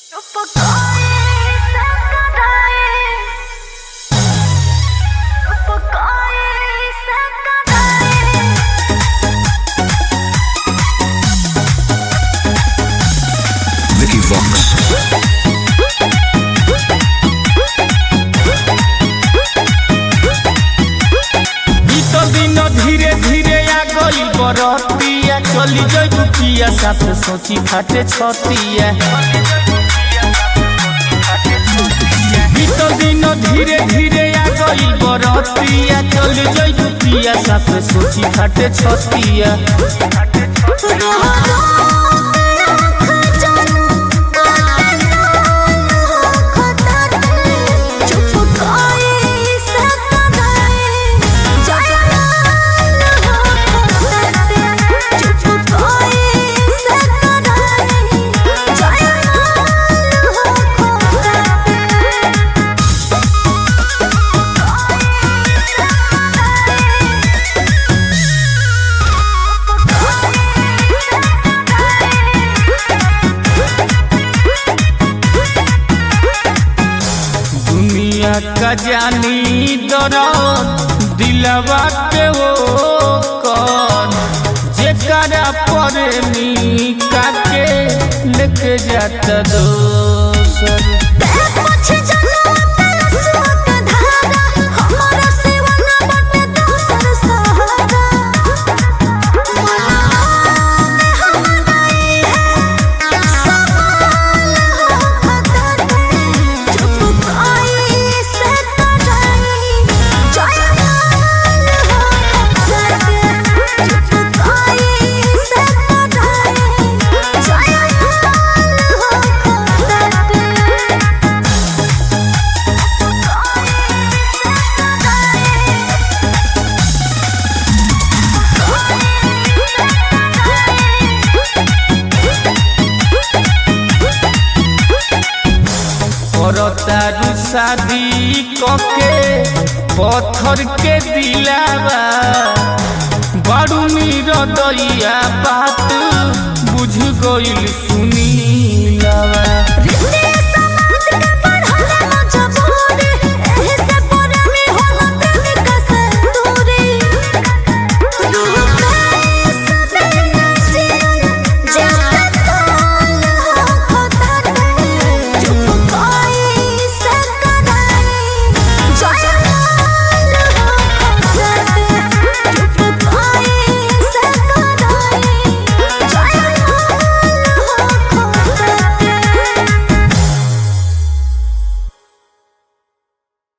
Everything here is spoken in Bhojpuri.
Vicky Vox. बीतल दिन धीरे धीरे आ गई बरतिया चली जई दुखिया साथ सोची फाटे छतिया बीतल दिन धीरे धीरे आ गई बरतिया चली जई दुखिया साथ सोची फाटे छतिया दुनिया का जानी दरद दिलवा के वो कौन जेकरा पर नीका के लेके जाता दोसर करतारू शादी कके पत्थर के दिलावा बारू नीर दैया बात बुझ गइल